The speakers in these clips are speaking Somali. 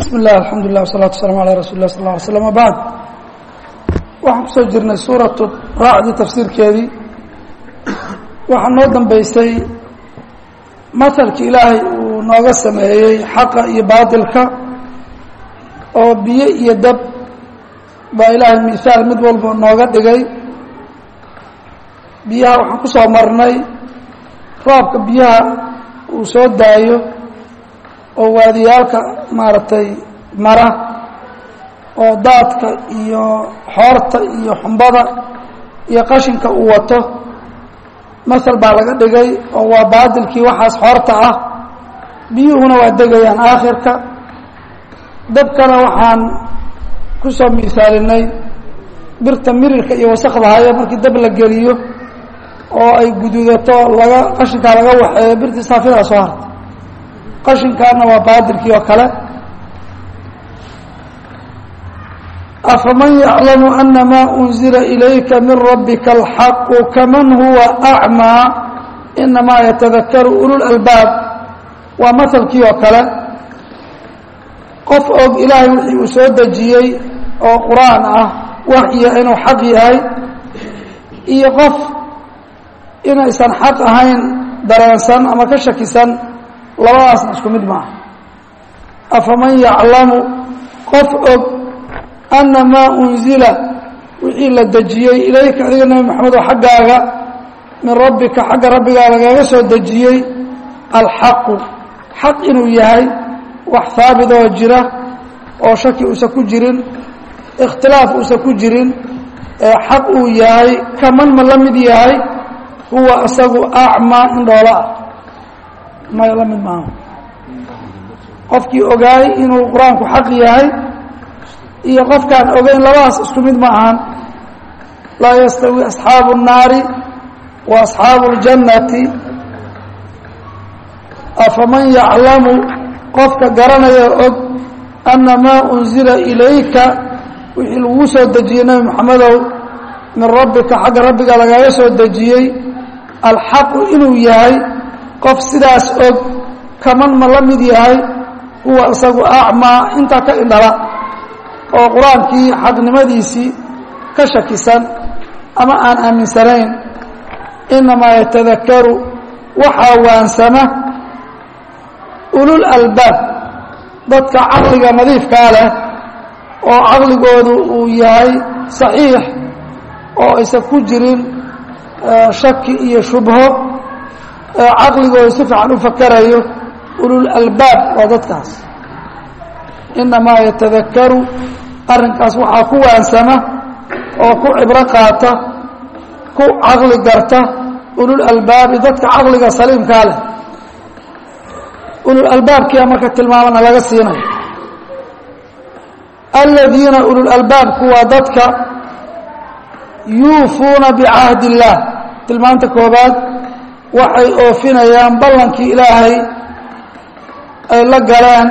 bismi illah alxamdu lilah wasalatu waslaam alaa rasuli lah sal lla alay slam abacd waxaan kusoo jirnay suuratu raacdii tafsiirkeedii waxaa noo dambeysay mahalkii ilaahay uu nooga sameeyey xaqa iyo baatilka oo biyo iyo dab baa ilaahay mihaal mid walba nooga dhigay biyaha waxaan ku soo marnay roobka biyaha uu soo daayo oo waadiyaalka maaragtay mara oo daadka iyo xoorta iyo xumbada iyo qashinka uu wato masal baa laga dhigay oo waa baadilkii waxaas xoorta ah biyuhuna waa degayaan aakhirka dabkana waxaan ku soo misaalinay birta mirirka iyo wasakda haya markii dab la geliyo oo ay guduudato laga qashinkaa laga waxeeyo birtii saafidaa soo harta qashinkaana waa baadilkii oo kale afaman yaclamu ana maa unzila ilayka min rabbika alxaqu kaman huwa acmaa inamaa yatadakaru ululalbaab waa mahalkii oo kale qof og ilaahay wixii uu soo dejiyey oo qur-aan ah waxya inuu xaq yahay iyo qof inaysan xaq ahayn dareensan ama ka shakisan labadaasna isku mid maaha afaman yaclamu qof og ana maa unzila wixii la dejiyey ilayka adiga nebi maxamedo xaggaaga min rabbika xagga rabbigaa lagaga soo dejiyey alxaqu xaq inuu yahay wax haabit oo jira oo shaki uusan ku jirin ikhtilaaf uusan ku jirin ee xaq uu yahay kaman ma la mid yahay huwa isagu acmaa indhoola ah may la mid maaha qofkii ogaay inuu qur-aanku xaq yahay iyo qofkaan ogeyn labadaas isku mid ma ahan laa yastawi asxaabu الnaari wa asxaabu اljannati afaman yaclamu qofka garanaya og ana maa unzila ilayka wixii laguu soo dejiyey nebi moxamedow min rabbika xagga rabbiga lagaga soo dejiyey alxaqu inuu yahay qof sidaas og kaman ma la mid yahay huwa isagu acmaa intaa ka indhala oo qur-aankii xaqnimadiisii ka shakisan ama aan aaminsanayn inamaa yatadakaru waxaa waansama ulul albaab dadka caqliga nadiifkaa leh oo caqligoodu uu yahay saxiix oo aysan ku jirin shaki iyo shubho caqligoodu si fiican u fakarayo ulul albaab waa dadkaas inamaa yatadakaru arrinkaas waxaa ku waansama oo ku cibro qaata ku caqli garta ulul albaabi dadka caqliga saliimkaa leh ulul albaabkia marka tilmaamana laga siinayo aladiina ulul albaabku waa dadka yuufuuna bicahdi illaah tilmaanta koobaad waxay oofinayaan ballankii ilaahay ay la galeen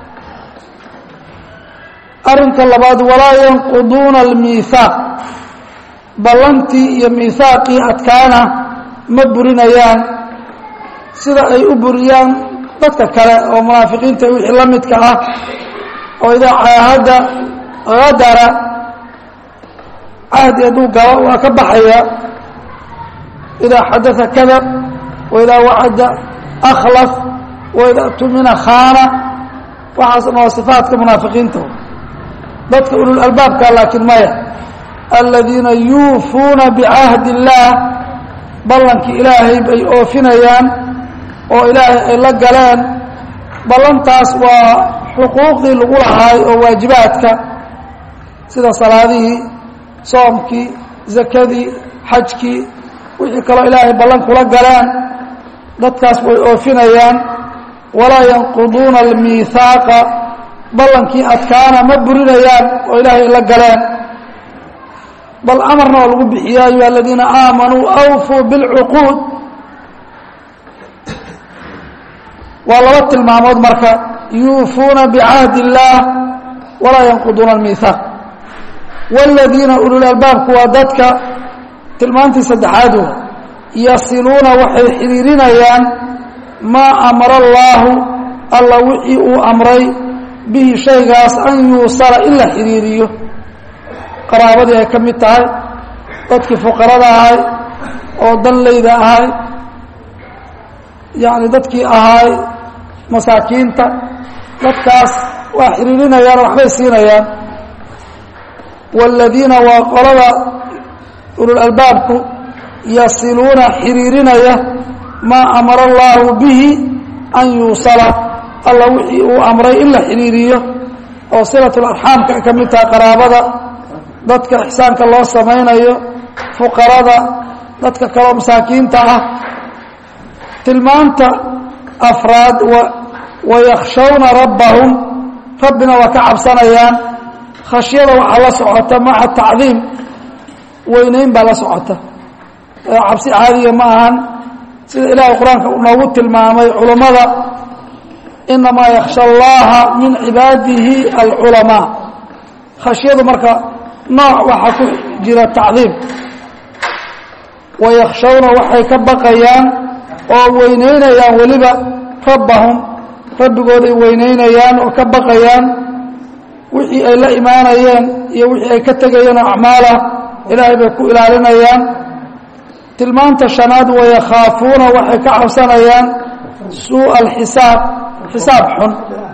arrinka labaad walaa yanquduuna almiihaaq ballantii iyo miihaaqii adkaana ma burinayaan sida ay u buriyaan dadka kale oo munaafiqiinta wixii la midka ah oo idaa caahadda hadara cahdi hadduu galo waa ka baxaya idaa xadaa kadab waidaa wacada akhlaf waidaa tumina khaana waxaasna waa sifaadka munaafiqiinta dadka ulul albaabka laakiin maya aladiina yuufuuna bicahdi illaah ballankii ilaahay bay oofinayaan oo ilaahay ay la galeen ballantaas waa xuquuqdii lagu lahaay oo waajibaadka sida salaadihii soomkii zakadii xajkii wixii kaloo ilaahay ballan kula galeen dadkaas way oofinayaan walaa yanquduuna almiihaaqa ballankii adkaana ma burinayaan oo ilaahay la galeen bal amarna oo lagu bixiya ayuha aladiina aamanuu awfuu bilcuquud waa laba tilmaamood marka yuufuuna bicahdi illaah walaa yanquduuna almiihaaq wاladiina ulul albaabku waa dadka tilmaantii saddexaadu yasiluuna waxay xidhiirinayaan maa amara allaahu alla wixii uu amray bihi shaygaas an yuusala in la xiriiriyo qaraabadii ay ka mid tahay dadkii fuqarada ahay oo danlayda ahay yacni dadkii ahay masaakiinta dadkaas waa xiriirinayaan waxbay siinayaan waaladiina waa qolada ulul albaabku yasiluuna xiriirinaya maa amara allaahu bihi an yuusala alla wixii uu amray in la xiriiriyo oo silatlarxaamka ay ka mid tahay qaraabada dadka ixsaanka loo samaynayo fuqarada dadka kaloo masaakiinta ah tilmaanta afraad wayakhshawna rabbahum rabbina waa ka cabsanayaan khashyada waxaa la socota maca tacdiim weynayn baa la socota cabsi caadiga ma ahan sida ilaahay qur-aanka uu noogu tilmaamay culammada inamaa yakhsha allaha min cibaadihi alculamaa khashyadu marka nooc waxaa ku jira tacdiim wayakhshawna waxay ka baqayaan oo weynaynayaan weliba rabbahum rabbigooday weynaynayaan oo ka baqayaan wixii ay la imaanayeen iyo wixii ay ka tegayeen oo acmaalah ilaahay bay ku ilaalinayaan tilmaanta shanaad wayakhaafuuna waxay ka cabsanayaan suuءa alxisaab xisaab xun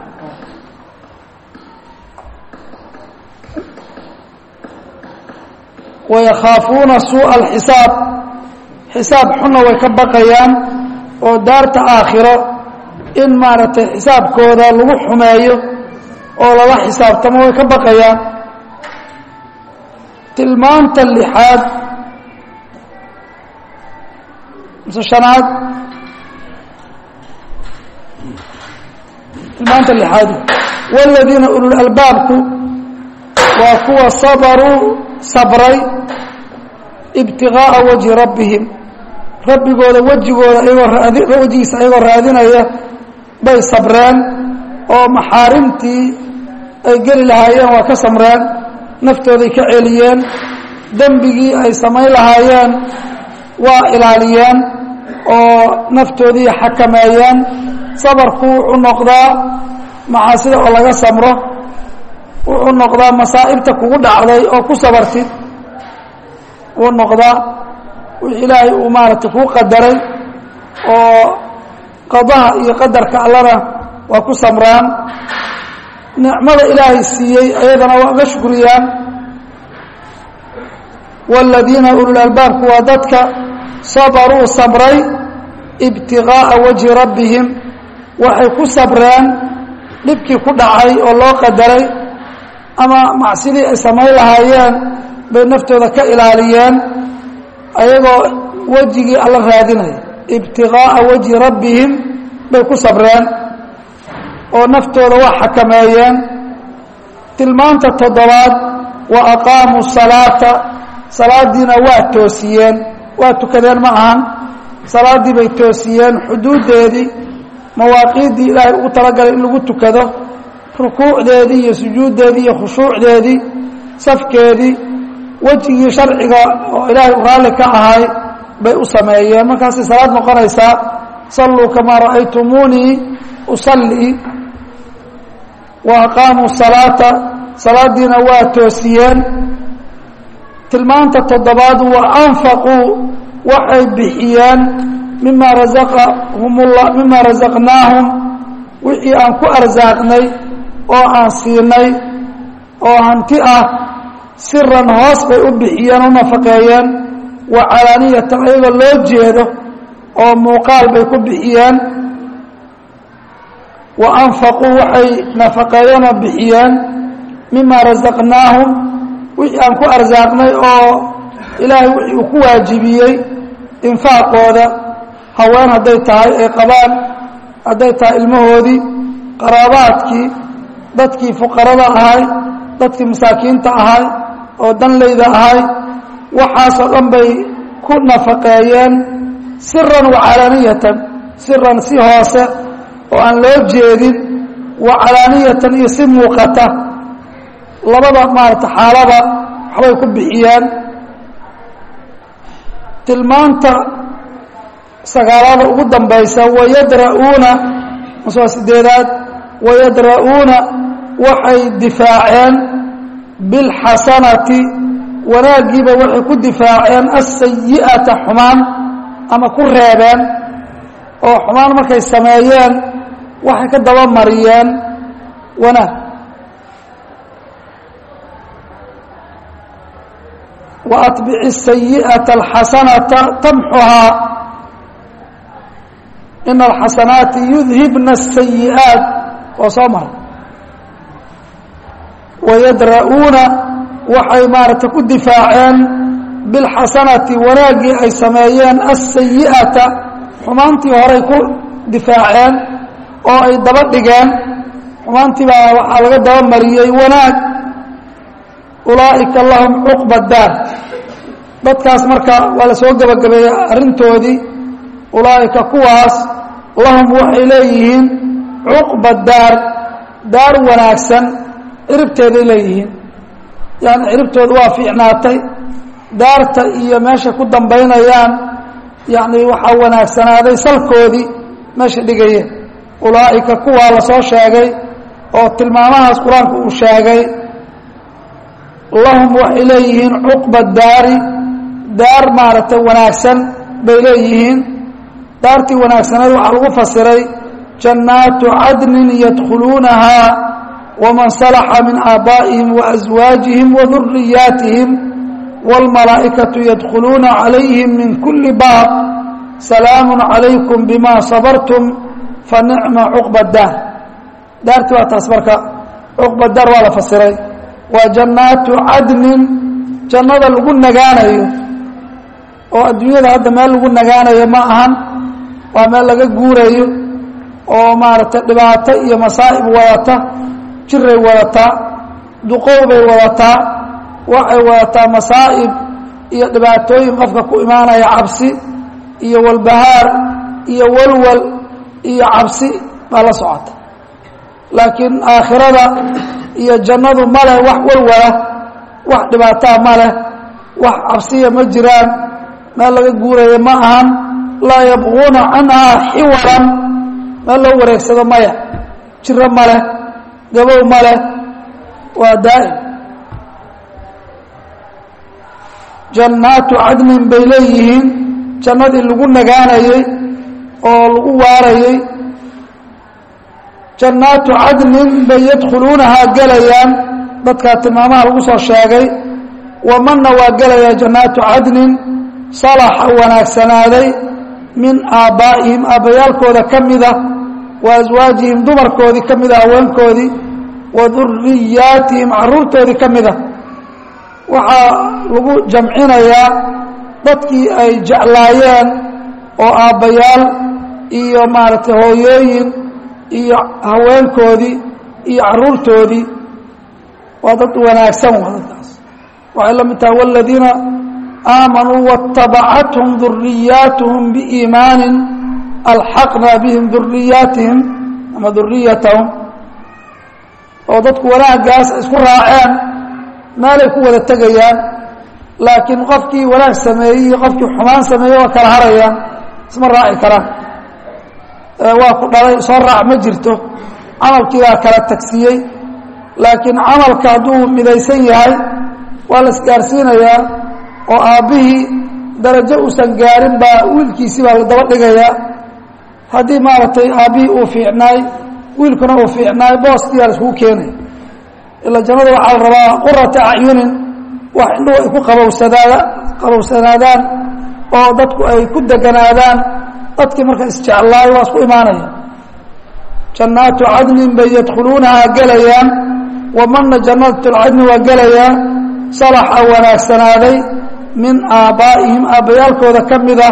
wayakhaafuuna suuءa alxisaab xisaab xunna way ka baqayaan oo daarta aakhiro in maaragtay xisaabkooda lagu xumeeyo oo lala xisaabtamo way ka baqayaan tilmaanta lixaad mise shanaad tilmaanta lixaad wاladiina ulul albaabku waa kuwa sabaruu sabray ibtiغaaءa wajhi rabbihim rabbigooda wejigooda ayagoo raadi wejigiisa ayagoo raadinaya bay sabreen oo maxaarimtii ay geli lahaayeen waa ka samreen naftooday ka celiyeen dembigii ay samayn lahaayeen waa ilaaliyeen oo naftoodii xakameeyeen sabarku wuxuu noqdaa macaasida oo laga samro wuxuu noqdaa masaa'ibta kugu dhacday oo ku sabartid wuu noqdaa wixii ilaahay uu maaragtay kuu qadaray oo qadaha iyo qadarka allana waa ku samraan nicmada ilaahay siiyey ayadana waa uga shukriyaan wاladiina ulul albaabku waa dadka sabaruu sabray ibtiغaaءa wajhi rabbihim waxay ku sabreen dhibkii ku dhacay oo loo qadaray ama macsidii ay samayn lahaayeen bay naftooda ka ilaaliyeen ayagoo wejigii alla raadinaya ibtiغaaءa wajhi rabbihim bay ku sabreen oo naftooda waa xakameeyeen tilmaanta toddobaad wa aqaamuu salaata salaadiina waa toosiyeen waa tukadeen ma ahan salaaddii bay toosiyeen xuduuddeedii mawaaqiiddii ilaahay ugu talagalay in lagu tukado rukuucdeedii iyo sujuuddeedii iyo khushuucdeedii safkeedii wejigii sharciga oo ilaahay u raalli ka ahay bay u sameeyeen markaasay salaad noqonaysaa salluu kamaa ra'aytumuunii usallii wa aqaamuu salaata salaadiina waa toosiyeen tilmaanta toddobaad wa anfaquu waxay bixiyeen mima razaqahum la mima rasaqnaahum wixii aan ku arsaaqnay oo aan siinay oo hanti ah siran hoos bay u bixiyeen u nafaqeeyeen wa calaaniyatan ayagoo loo jeedo oo muuqaal bay ku bixiyeen wa anfaquu waxay nafaqeeyeen oo bixiyeen mima rasaqnaahum wixii aan ku arsaaqnay oo ilaahay wixii uu ku waajibiyey infaaqooda haween hadday tahay ay qabaan hadday tahay ilmahoodii qaraabaadkii dadkii fuqarada ahay dadkii masaakiinta ahay oo danlayda ahay waxaasoo dhan bay ku nafaqeeyeen siran wa calaaniyatan siran si hoose oo aan loo jeedin wa calaaniyatan iyo si muuqata labada maarata xaalada waxbay ku bixiyeen tilmaanta sagaalada ugu dambaysa wayadra'uuna maswaa sideedaad wayadra'uuna waxay difaaceen bilxasanati wanaaggiiba waxay ku difaaceen asayi'ata xumaan ama ku reebeen oo xumaan markay sameeyeen waxay ka daba mariyeen wanaag wa atbici asayi'ata alxasanata tamxuhaa ina alxasanaati yudhibna asayi'aat oo soo mara wayadra'uuna waxay maaragtay ku difaaceen bilxasanati wanaaggii ay sameeyeen asayi'ata xumaantii horay ku difaaceen oo ay daba dhigeen xumaantii baa waxaa laga daba mariyey wanaag ulaa'ika lahum cuqba daar dadkaas marka waa la soo gebagabeeyey arrintoodii ulaa'ika kuwaas lahum waxay leeyihiin cuqba daar daar wanaagsan ciribteeday leeyihiin yani ciribtooda waa fiicnaatay daarta iyo meeshay ku dambaynayaan yani waxaa wanaagsanaaday salkoodii meesha dhigayeen ulaa'ika kuwaa lasoo sheegay oo tilmaamahaas qur-aanku uu sheegay lahum waxay leeyihiin cuqba daari daar maaragtay wanaagsan bay leeyihiin daartii wanaagsaneed waxaa lagu fasiray jannaatu cadnin yadkhuluunahaa waman salaxa min aabaa'ihim waaswaajihim waduriyaatihim wاlmalaa'ikatu yadkhuluuna calayhim min kuli baab salaamu calaykum bima sabartum fanicma cuqba daar daartii waa taas marka cuqba daar waa la fasiray waa jannaatu cadnin jannada lagu nagaanayo oo adduunyada hadda meel lagu nagaanayo ma ahan waa meel laga guurayo oo maaragtay dhibaato iyo masaa'ib wadata jiray wadataa duqow bay wadataa waxay wadataa masaa'ib iyo dhibaatooyin qofka ku imaanaya cabsi iyo walbahaar iyo walwal iyo cabsi baa la socota laakiin aakhirada iyo jannadu ma leh wax walwala wax dhibaataa ma leh wax cabsiya ma jiraan meel laga guuraya ma ahan laa yabquuna canhaa xiwalan meel loo wareegsado maya jiro ma leh gabow ma leh waa daa'im jannaatu cadnin bay leeyihiin jannadii lagu nagaanayey oo lagu waarayey jannaatu cadnin bay yadkhuluunahaa gelayaan dadkaa tilmaamaha lagu soo sheegay wamanna waa gelayaa jannaatu cadnin salaxa wanaagsanaaday min aabbaa'ihim aabbayaalkooda ka mida wa aswaajihim dumarkoodii ka mida haweenkoodii wa duriyaatihim carruurtoodii ka mida waxaa lagu jamcinayaa dadkii ay jeclaayeen oo aabbayaal iyo maaragtay hooyooyin iyo haweenkoodii iyo carruurtoodii waa dad wanaagsan waa dadkaas waxay la mid tahay waladiina aamanuu waاtabacathum duriyaatuhum biiimaanin alxaqna bihim duriyaatihim ama duriyatahum oo dadku wanaaggaas isku raaceen meelay ku wada tegayaan laakiin qofkii wanaag sameeyey iyo qofkii xumaan sameeyey waa kala harayaan isma raaci karaan waa ku dhalay soo raac ma jirto camalkii baa kala tagsiiyey laakiin camalka hadduu midaysan yahay waa la isgaarsiinayaa oo aabbihii darajo uusan gaarin baa wiilkiisii baa la daba dhigayaa haddii maaragtay aabbihii uu fiicnaay wiilkuna uu fiicnaay booskiyaa la iskugu keenaya ila jannada waxaa la rabaa qurata acyunin wax indhuhu ay ku qabowsadaada qabowsanaadaan oo dadku ay ku deganaadaan dadkii marka isjeclaayo waa isku imaanaya jannaatu cadnin bay yadkhuluunahaa gelayaan wamanna jannatulcadni waa gelayaa salaxa wanaagsanaaday min aabbaa'ihim aabbayaalkooda ka mida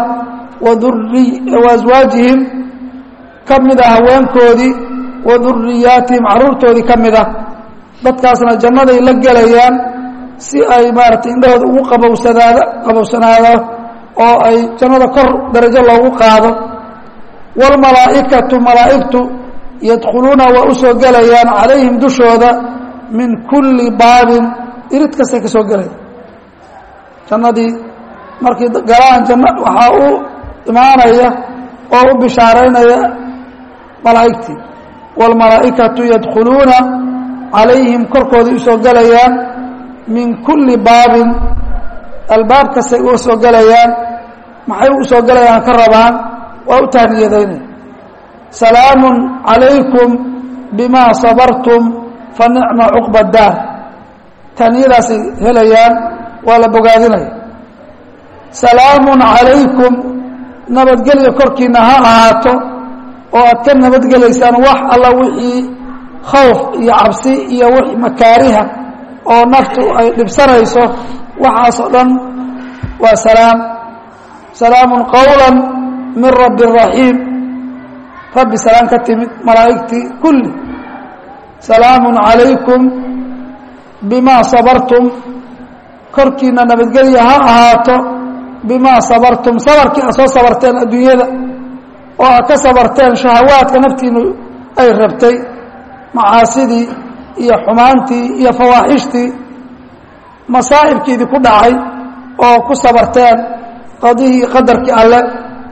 wa aswaajihim ka mida haweenkoodii wa duriyaatihim carruurtoodii ka mida dadkaasna jannaday la gelayaan si ay maaragtay indhahooda ugu qabowsanaada qabowsanaado oo ay jannada kor darajo loogu qaado wاlmalaa'ikatu malaa'igtu yadkhuluuna waa u soo gelayaan calayhim dushooda min kulli baabin irid kastay ka soo gelaya jannadii markii galaan janno waxaa u imaanaya oo u bishaaraynaya malaa'igtii wاlmalaa'ikatu yadkhuluuna calayhim korkooday usoo gelayaan min kulli baabin albaab kastay uga soo gelayaan maxay u soo gelayaan ka rabaan waa u tahniyadaynaya salaamun calaykum bimaa sabartum fa nicma cuqba daar tahniyadaasay helayaan waa la bogaadinaya salaamun calaykum nabadgelya korkiina ha ahaato oo aad ka nabadgelaysaan wax alla wixii khawf iyo cabsi iyo wix makaariha oo naftu ay dhibsanayso waxaasoo dhan waa salaam salaamun qowla min rabbi raxiim rabbi salaam ka timid malaa'igtii kulli salaamun calaykum bimaa sabartum korkiina nabadgelya ha ahaato bimaa sabartum sabarkii aad soo sabarteen adduunyada oo aad ka sabarteen shahawaadka naftiinu ay rabtay macaasidii iyo xumaantii iyo fawaaxishtii masaa'ibkiidii ku dhacay oo ku sabarteen qadihii qadarkii alle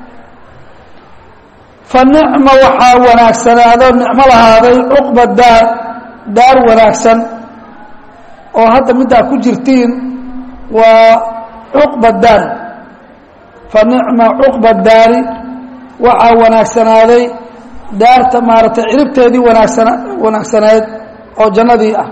fa nicma waxaa wanaagsanaadoo nicmo lahaaday cuqba daar daar wanaagsan oo hadda middaa ku jirtiin waa cuqba daar fa nicma cuqba daari waxaa wanaagsanaaday daarta maaragtay ciribteedii wanaagsana wanaagsaneed oo jannadii ah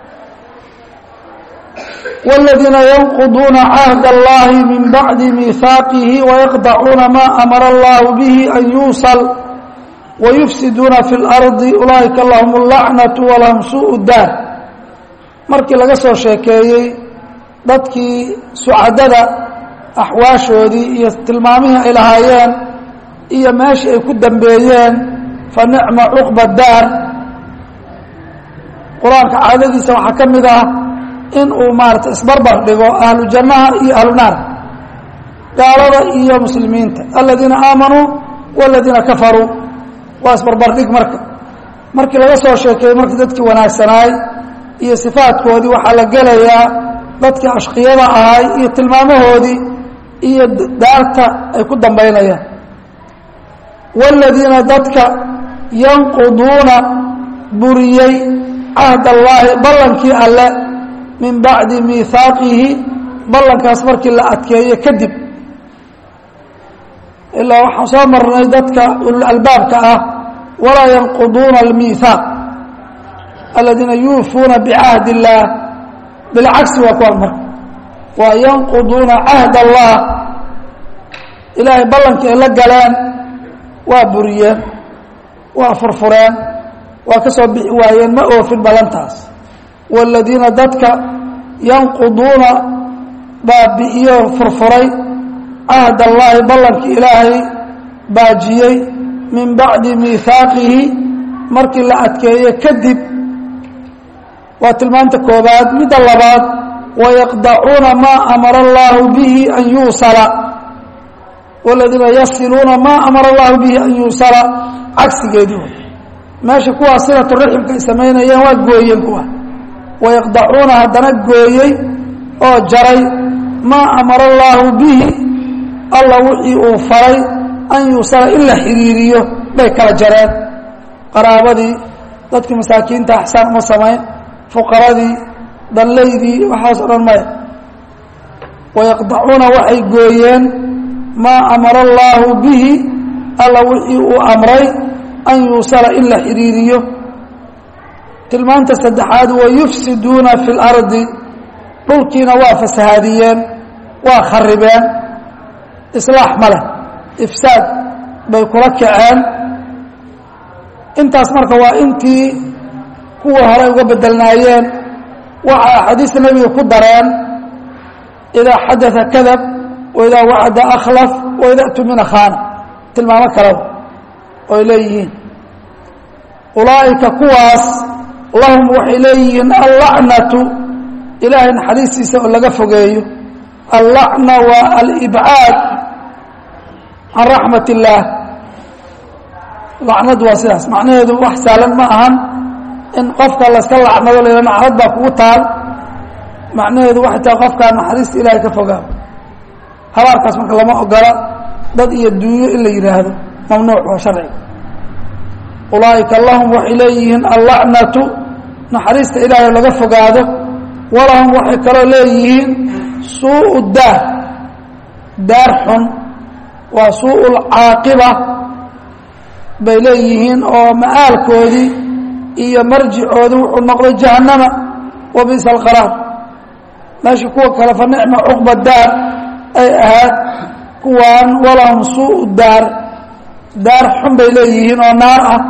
wاladiina yanquduuna cahd اllahi min bacdi miihaaqihi wayaqdacuuna ma amara allahu bihi an yuusal wayufsiduuna fi اlardi ulaa'ika lahum اlacnaةu walahum suuءu daar markii laga soo sheekeeyey dadkii sucadada axwaashoodii iyo tilmaamihii ay lahaayeen iyo meeshii ay ku dambeeyeen fa nicma cuqba daar qur-aanka caadadiisa waxaa ka mid ah in uu maarata isbarbar dhigo ahlu jannaha iyo ahlu naar gaalada iyo muslimiinta aladiina aamanuu waladiina kafaruu waa isbarbar dhig marka markii laga soo sheekeeyey markii dadkii wanaagsanaay iyo sifaadkoodii waxaa la gelayaa dadkii ashqiyada ahay iyo tilmaamahoodii iyo daarta ay ku dambaynayaan wاladiina dadka yanquduuna buriyey cahd allaahi ballankii alle min bacdi miihaaqihi ballankaas markii la adkeeyo kadib ilaa waxaan soo marnay dadka ululalbaabka ah walaa yanquduuna almiihaaq aladiina yuufuuna bicahd اllaah bilcagsi waa kuwa marka waa yanquduuna cahd allah ilaahay ballankii ay la galeen waa buriyeen waa furfureen waa ka soo bixi waayeen ma oofin ballantaas waaladiina dadka yanquduuna baabi'iyo furfuray cahd allaahi ballankii ilaahay baajiyey min bacdi miihaaqihi markii la adkeeye kadib waa tilmaanta koobaad midda labaad wayaqdacuuna maa amara allaahu bihi an yuusala wladiina yasiluuna maa amara allahu bihi an yuusala cagsigeedii way meesha kuwaa silatu raximka ay samaynayeen waa gooyeen kuwa wayaqdacuuna haddana gooyey oo jaray maa amara allaahu bihi alla wixii uu faray an yuusala in la xiriiriyo bay kala jareen qaraabadii dadkii masaakiinta axsaan uma samayn fuqaradii danlaydii waxaas o dhan maya wayaqdacuuna waxay gooyeen maa amara allaahu bihi alla wixii uu amray an yuusala in la xiriiriyo tilmaanta saddexaad wayufsiduuna fi اlardi dhulkiina waa fasahaadiyeen waa kharibeen islaax ma leh ifsaad bay kula kaceen intaas marka waa intii kuwa hore uga bedelnaayeen waxa axaadiista nebiga ku dareen idaa xadaa kadab waidaa wacada akhlaf waida tumina khaana tilmaamo kaleba oy leeyihiin ulaa'ika kuwaas lahum waxay leeyihiin allacnatu ilaahay naxariistiisa oo laga fogeeyo allacna waa alibcaad can raxmat illaah lacnadu waa sidaas macnaheedu wax saalan ma ahan in qofka layska lacnado la nacrad baa kugu taal macnaheedu waxay tahay qofkaa naxariista ilaahay ka fogaa habaarkaas marka lama ogola dad iyo duunyo in la yidhaahdo mamnuuc waa sharciga ulaa'ika lahum waxay leeyihiin allacnatu naxariista ilaahay laga fogaado walahum waxay kaloo leeyihiin suuءu daar daar xun waa suuءu lcaaqiba bay leeyihiin oo ma'aalkoodii iyo marjicoodi wuxuu noqday jahannama wa bisa alqaraar meeshii kuwa kale fa nicma cuqba daar ay ahaad kuwaan walahum suuءu daar daar xun bay leeyihiin oo naar ah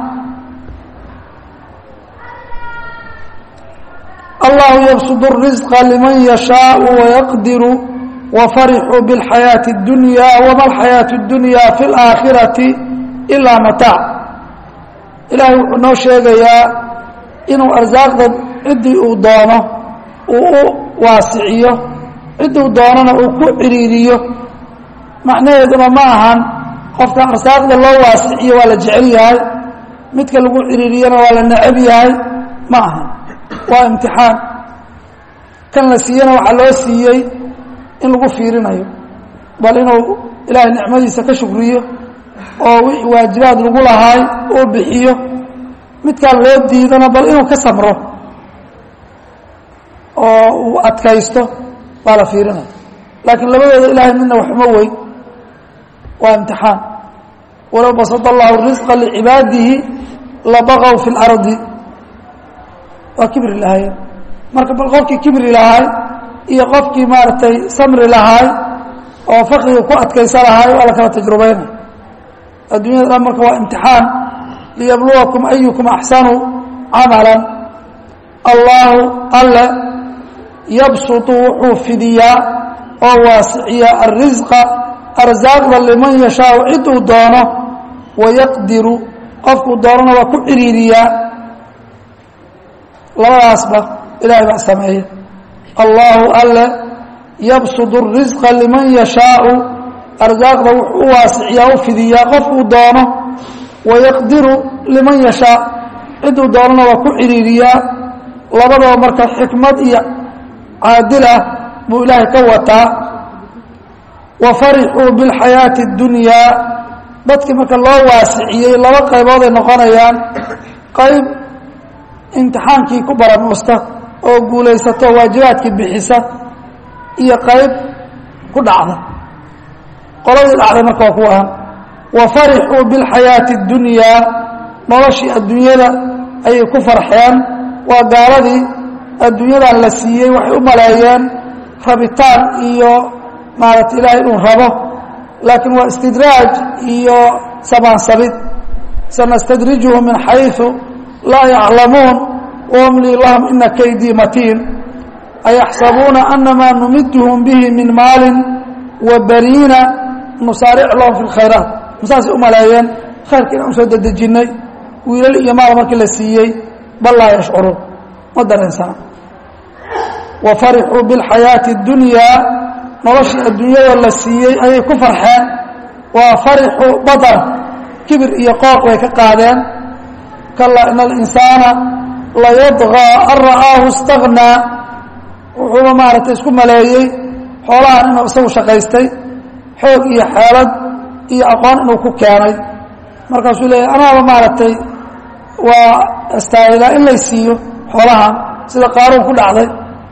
allahu yabsud الrisqa liman yashaau wayaqdiru wafarixuu biاlxayaaةi اdunya wama alxayaaةu اdunya fi اlaakhirati ilaa mataac ilaahay wuxuu noo sheegayaa inuu arsaaqda ciddii uu doono uu u waasiciyo cidduu doonana uu ku ciriiriyo macnaheeduna ma ahan qofka arsaaqda loo waasiciyo waa la jecel yahay midka lagu ciriiriyana waa la necab yahay ma aha waa imtixaan kan la siiyena waxaa loo siiyey in lagu fiirinayo bal inuu ilaahay nicmadiisa ka shukriyo oo wixii waajibaad lagu lahaay uu bixiyo midkaan loo diidana bal inuu ka samro oo uu adkaysto baa la fiirinaya laakiin labadooda ilaahay midna waxma weyn waa imtixaan walow basada allahu risqa licibaadihi labaqow fi اlardi waa kibri lahaay marka bal qofkii kibri lahaay iyo qofkii maaragtay samri lahaay oo fakriga ku adkaysa lahaay waa la kala tajrubayna addunyada dhan marka waa imtixaan liyabluwakum ayukum axsanu camala allahu alle yabsutu wuxuu fidiyaa oo waasiciyaa arisqa arsaaqda liman yashaau ciduu doono wayaqdiru qofkuu doonana waa ku ciriiriyaa labadaasba ilaahay baa sameeya allahu alle yabsud الrisqa liman yashaau arsaaqda wuxuu u waasiciyaa u fidiyaa qofkuu doono wayaqdiru liman yashaa ciduu doonana waa ku ciriiriyaa labadaba marka xikmad iyo caadil ah buu ilaahay ka wataa wafarixuu biاlxayaaةi اdunyaa dadkii marka loo waasiciyey laba qaybood ay noqonayaan qayb imtixaankii ku baranuusta oo guulaysato waajibaadkii bixisa iyo qayb ku dhacda qoladii dhacday marka waa kuwa ahan wafarixuu biاlxayaaةi اdunyaa noloshii adduunyada ayay ku farxeen waa gaaladii adduunyadan la siiyey waxay u maleeyeen rabitaan iyo maarata ilaahay inuu rabo laakiin waa istidraaj iyo sabaansabid sanastadrijuhum min xayثu laa yaclamuun wamlii lahum ina kaydii matiin ayaxsabuuna anamaa numidhum bihi min maalin wa baniina nusaaric lahum fi اlkhayraat masaasay u maleeyeen khayrka inaan usoo dedejinnay wiilal iyo maal markii la siiyey bal laa yashcuruun ma dareensana wafarixuu biاlxayaaةi اdunyaa noloshii adduunyadoo la siiyey ayay ku farxeen waa farixu badar kibir iyo qooq bay ka qaadeen kalaa ina alinsaana layadغىa an ra'aahu اstagnaa wuxuuba maaragtay isku maleeyey xoolahan inuu isagu shaqaystay xoog iyo xeelad iyo aqoon inuu ku keenay markaasuu leeyahy anaaba maaragtay waa astaahilaa in lay siiyo xoolahan sida qaaruun ku dhacday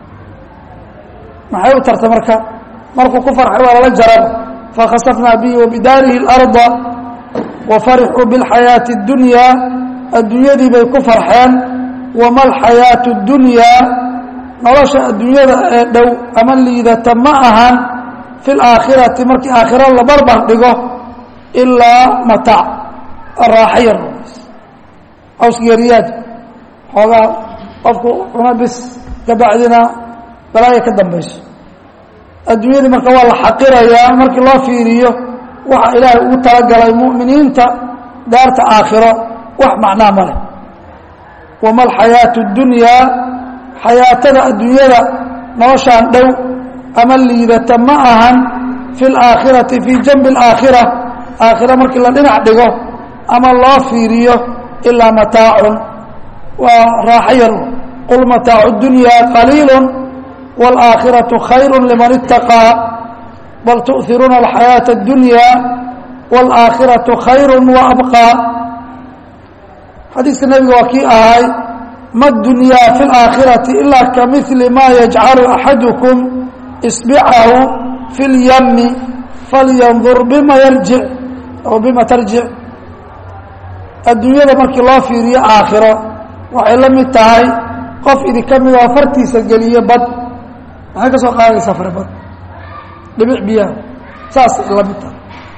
maxay u tartay marka markuu ku farxay waa lala jarar fakhasafnaa bihi wabidaarihi اlarda wafarixuu biاlxayaaةi اdunyaa adduunyadii bay ku farxeen wama alxayaaةu اdunyaa nolosha adduunyada ee dhow ama liidata ma ahan fi اlaakhirati markii aakhiro la barbar dhigo ilaa mataac raaxa yar awsgeeriyaad xoogaa qofku cuna bis kabacdina balaaya ka dambayso adduunyadii marka waa la xaqirayaa markii loo fiiriyo waxa ilaahay ugu talagalay mu'miniinta daarta aakhiro wax macnaa ma leh wama alxayaaةu اdunyaa xayaatada adduunyada noloshaan dhow ama liidata ma ahan fi اlaakhirati fii janbi اlaakhira aakhira markii la dhinac dhigo ama loo fiiriyo ilaa mataacun waa raaxo yar qul mataacu اdunyaa qaliilu wاlآakhiraةu khayr liman اtaqىa bal tuؤhiruuna alxayaaةa اdunyaa wاlآakhiraةu khayr وabqىa xadiiska nebiga waa kii ahay ma dunyaa fi اlaakhirati ila kamili ma yajcalu axadukum isbicahu fi اlyami falyandur bima yarjic aw bima tarjic adduunyada markii loo fiiriyo aakhiro waxay la mid tahay qof idinka mid oo fartiisa geliye bad maxay ka soo qaadaysaa fare bad dhibic biyaha saasay la mid tahay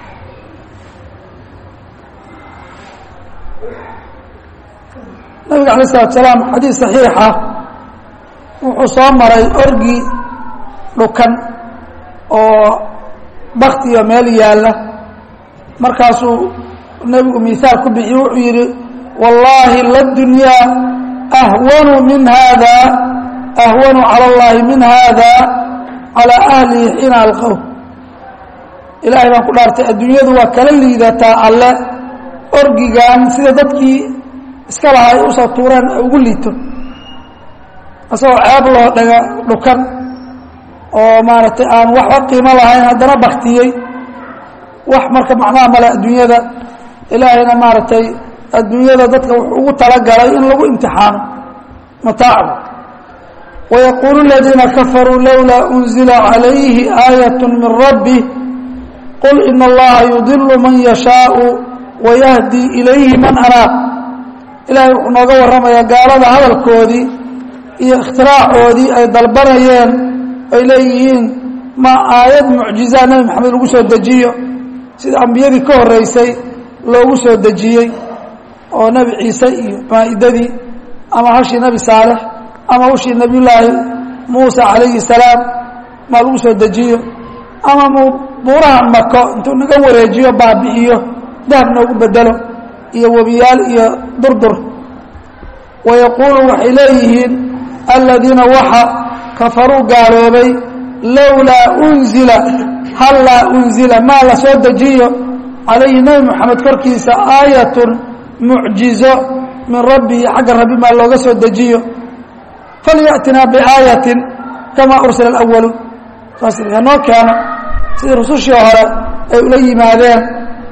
nabiga alay isalatu salaam xadiis saxiixa wuxuu soo maray orgi dhukan oo baktiyo meel yaalla markaasuu nebigu mihaal ku bixiye wuxuu yidhi wallaahi ladunyaa ahwanu min hada ahwanu cala اllahi min hada calaa ahlihi xiina alqow ilaahay baan ku dhaartay adduunyadu waa kala liidataa alle orgigan sida dadkii iska laha ay usoo tuureen ay ugu liito isagoo ceeb loo dhaga dhukan oo maaragtay aan waxba qiimo lahayn haddana baktiyey wax marka macnaha male adduunyada ilaahayna maaragtay adduunyada dadka wuxuu ugu talagalay in lagu imtixaano mataacu wayaquulu aladiina kafaruu lowlaa unzila calayhi aayat min rabbi qul ina allaha yudilu man yashaau wayahdi ilayhi man anaab ilaahay wuxuu nooga warramayaa gaalada hadalkoodii iyo ikhtiraacoodii ay dalbanayeen ay leeyihiin ma aayad mucjizaa nebi maxamed lagu soo dejiyo sida ambiyadii ka horreysay loogu soo dejiyey oo nebi ciise iyo maa'idadii ama hashii nebi saalex ama hashii nebiyullaahi muuse calayhi salaam maa lagu soo dejiyo ama mu buuraha mako intuu naga wareejiyo baabi'iyo dahab noogu bedelo iyo webiyaal iyo durdur wayaquulu waxay leeyihiin aladiina waxa kafaruu gaaloobay lowlaa unzila hallaa unzila maa la soo dejiyo calayhi nebi moxamed korkiisa aayatun mucjizo min rabbihi xagga rabbi maa looga soo dejiyo falyaأtinaa biaayatin kamaa ursila اأwaluun saas hanoo keeno sidii rusushii hore ay ula yimaadeen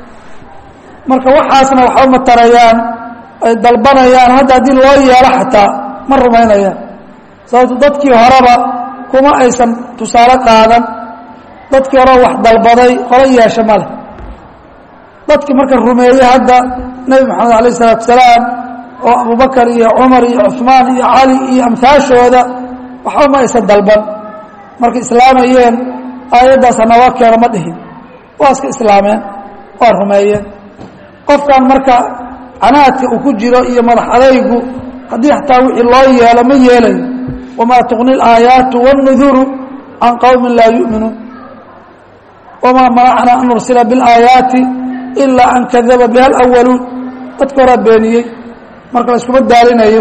marka waxaasna waxba ma tarayaan ay dalbanayaan hadda haddii loo yeelo xataa ma rumaynayaan sababto dadkii horeba kuma aysan tusaale qaadan dadkii horeba wax dalbaday qolo yeesha ma leh dadkii marka rumeeyey hadda nebi moxamed alayh isalaatu salaam oo abubakar iyo cumar iyo cuثmaan iyo cali iyo amhaashooda waxba ma aysan dalban markay islaamayeen aayaddaas hanooga keeno ma dhihin waa iska islaameen waa rumeeyeen qofkan marka canaadka uu ku jiro iyo madax adaygu haddii xataa wixii loo yeelo ma yeelayo wamaa tuqni اlaayaatu wاnnuduru can qowmi laa yu'minuun wamaa manacna an nursila biاlaayaati ilaa an kadaba biha اlأwaluun dadka horaa beeniyey marka la iskuma daalinayo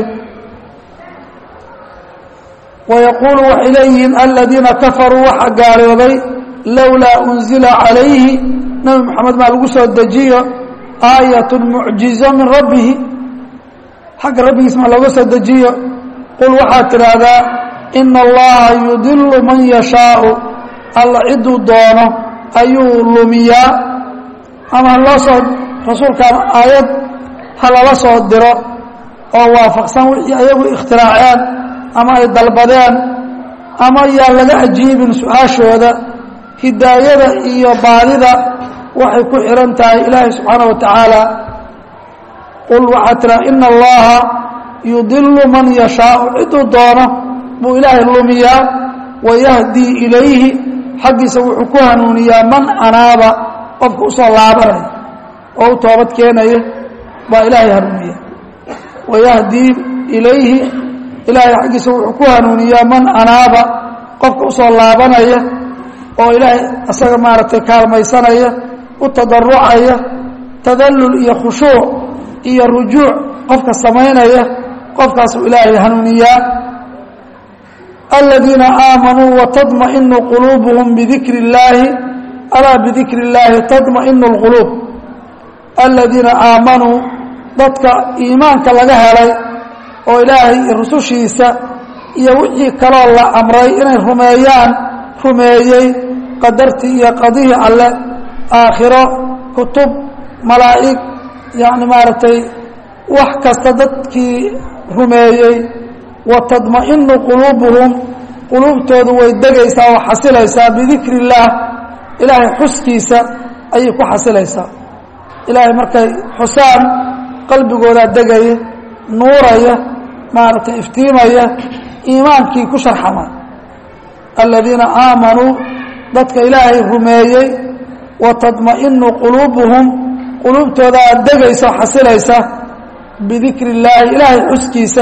wayaquulu waxay leeyihiin aladiina kafaruu waxa gaaloobay lowlaa unzila calayhi nebi moxamed maa lagu soo dejiyo aayat mucjizo min rabbihi xagga rabbigiis maa looga soo dejiyo qul waxaad tidhaahdaa ina allaha yudilu man yashaau alla ciduu doono ayuu lumiyaa ama haloo soo rasuulkan aayad ha lala soo diro oo waafaqsan wixii ayagu ikhtiraaceen ama ay dalbadeen ama yaan laga ajiibin su-aashooda hidaayada iyo baadida waxay ku xihan tahay ilaahay subxaanaه wa tacaala qul waxaa tiraa ina allaha yudilu man yashaau ciduu doono buu ilaahay lumiyaa wayahdii ilayhi xaggiisa wuxuu ku hanuuniyaa man anaaba qofka usoo laabanaya oo u toobad keenaya baa ilaahay hanuuniya wayahdii ilayhi ilaahay xaggiisa wuxuu ku hanuuniyaa man anaaba qofka usoo laabanaya oo ilaahay asaga maaragtay kaalmaysanaya u tadarucaya tadallul iyo khushuuc iyo rujuuc qofka samaynaya qofkaasuu ilaahay hanuuniyaa aladiina aamanuu watadmainu quluubuhum bidikri اllaahi alaa bidikri اllaahi tadmainu اlquluub aladiina aamanuu dadka iimaanka laga helay oo ilaahay iyo rusushiisa iyo wixii kaloo la amray inay rumeeyaan rumeeyey qadartii iyo qadihii alle aakhiro kutub malaa'ig yacni maaragtay wax kasta dadkii rumeeyey wa tadma'inu quluubuhum quluubtoodu way degaysaa oo xasilaysaa bidikri illaah ilaahay xuskiisa ayay ku xasilaysaa ilaahay markay xusaan qalbigoodaa degaya nuuraya maaragtay iftiimaya iimaankii ku sharxama aladiina aamanuu dadka ilaahay rumeeyey wa tadma'inu quluubuhum quluubtoodaa degaysa oo xasilaysa bidikri illaahi ilaahay xuskiisa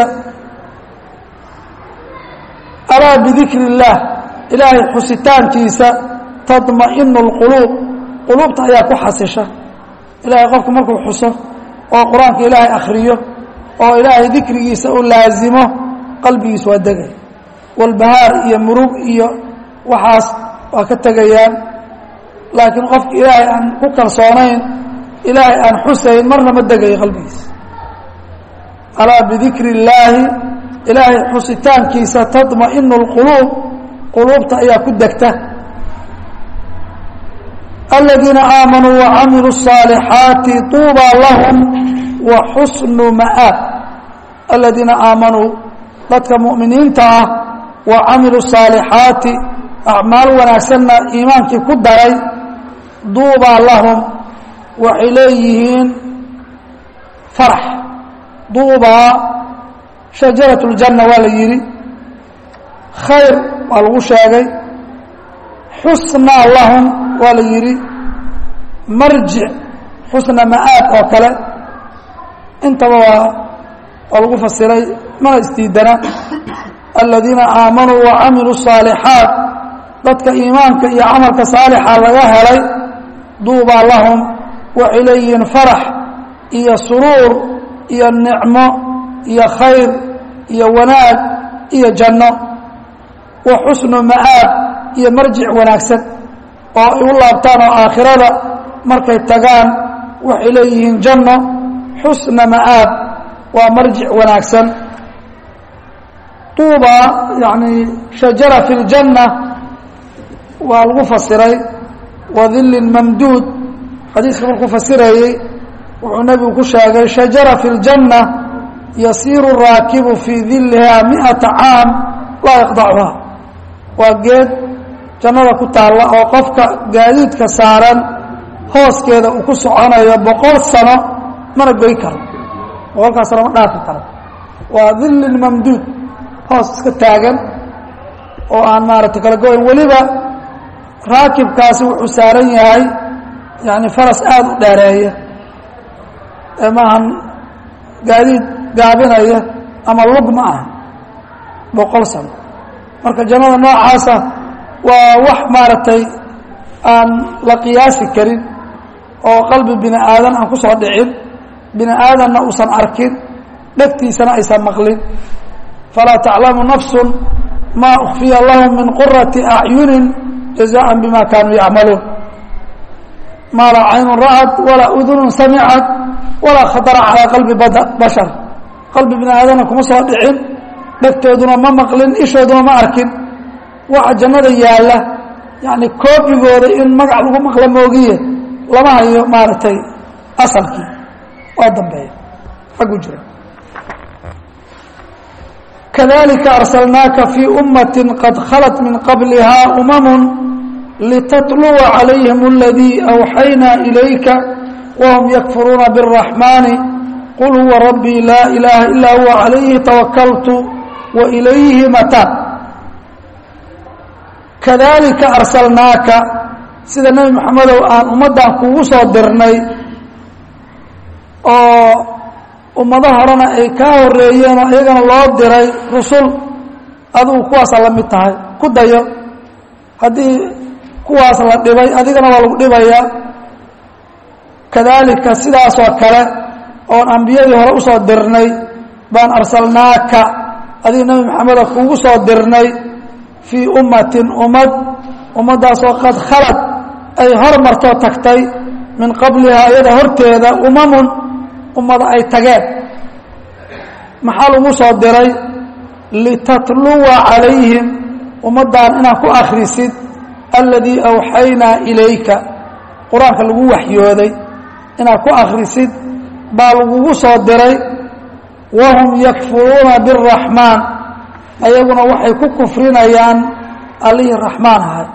alaa bidikri illaah ilaahay xusitaankiisa tadma'inu اlquluub quluubta ayaa ku xasisha ilaahay qofku markuu xuso oo qur-aanka ilaahay akhriyo oo ilaahay dikrigiisa u laasimo qalbigiisa waa degay walbahaar iyo murug iyo waxaas waa ka tegayaan laakiin qofka ilaahay aan ku kalsoonayn ilaahay aan xusayn marna ma degayo qalbigiisa alaa bidikri illaahi ilaahay xusitaankiisa tadma'inu اlquluub quluubta ayaa ku degta aladiina aamanuu wacamiluu الصaalixaati tuubaa lahum wa xusnu ma'aab aladiina aamanuu dadka mu'miniinta ah wa camiluu الصaalixaati acmaal wanaagsanna iimaankii ku daray duubaa lahum waxay leeyihiin farax duubaa shajarat اljanna waa la yidhi khayr waa lagu sheegay xusnaa lahum waa la yidhi marjic xusna ma'aab oo kale intaba waa waa lagu fasiray mana isdiidana aladiina aamanuu wacamiluu الصaalixaat dadka iimaanka iyo camalka saalixa laga helay duubaa lahum waxay leeyihiin farax iyo suruur iyo nicmo iyo khayr iyo wanaag iyo janno wa xusnu ma'aab iyo marjic wanaagsan oo ay u laabtaan oo aakhirada markay tagaan waxay leeyihiin janno xusna ma'aab waa marjic wanaagsan tuuba yacni shajara fi ljanna waa lagu fasiray wa dillin mamduud xadiiska markuu fasirayey wuxuu nebigu ku sheegay shajara fi ljanna yasiiru raakibu fii dillihaa mi'ata caam laa yaqdacuha waa geed jannada ku taalla oo qofka gaadiidka saaran hooskeeda uu ku soconayo boqol sano mana goy karo boqolkaas sano ma dhaafi karo waa dillin mamduud hoos iska taagan oo aan maaragtay kala go-in weliba raakibkaasi wuxuu saaran yahay yani faras aada u dheereeya ee maahan gaadiid gaabinaya ama lug ma aha boqol sano marka jannada noocaasa waa wax maaragtay aan la qiyaasi karin oo qalbi bini aadan aan ku soo dhicin bini aadanna uusan arkin dhegtiisana aysan maqlin falaa taclamu nafsu maa ukfiya lahum min qurati acyunin jazaءa bima kaanuu yacmaluun maa laa caynun ra'at walaa udunun samicat walaa khatara calaa qalbi bashar qalbi bini aadamna kuma soo dhicin dhegtooduna ma maqlin ishooduna ma arkin waxa jannada yaalla yani koobigooda in magac lagu maqla moogiye lama hayo maaragtay asalkii waa dambeeya xaggu jira kadalika arsalnaaka fii ummati qad khalat min qabliha umamu litatluwa calayhim aladii awxaynaa ilayka wahum yakfuruuna biاraxmaani qul huwa rabbii laa ilaaha ilaa huwa calayhi tawakaltu wa ilayhi mataa kadalika arsalnaaka sida nebi moxamedow aan ummaddan kugu soo dirnay oo ummado horena ay kaa horeeyeen oo iyagana loo diray rusul adigu kuwaasa la mid tahay ku dayo haddii kuwaas la dhibay adigana waa lagu dhibayaa kadalika sidaasoo kale oon ambiyadii hore usoo dirnay baan arsalnaaka adiga nebi maxamedo kugu soo dirnay fii ummatin ummad ummaddaasoo qad khalad ay hor martoo tagtay min qablihaa iyada horteeda umamun ummada ay tageen maxaa lagu soo diray litatluwa calayhim ummaddan inaad ku akhrisid alladii awxaynaa ilayka qur-aanka lagu waxyooday inaad ku akhrisid baa lagugu soo diray wahum yakfuruuna biraxmaan ayaguna waxay ku kufrinayaan allihii raxmaan ahay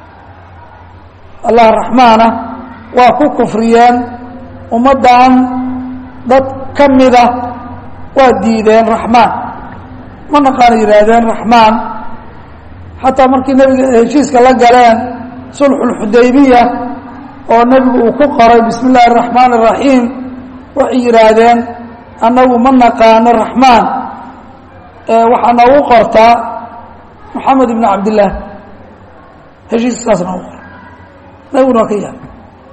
allah raxmaana waa ku kufriyeen ummaddan dad ka mida waa diideen raxmaan ma naqaana yidhaahdeen raxmaan xataa markii nebiga heshiiska la galeen sulxulxudaybiya oo nebigu uu ku qoray bismi illaahi araxmaan araxiim waxay yidhaahdeen annagu ma naqaano raxmaan waxaa noogu qortaa moxamed ibn cabdillaah heshiiska saas noogu qora nebiguna waa ka yahay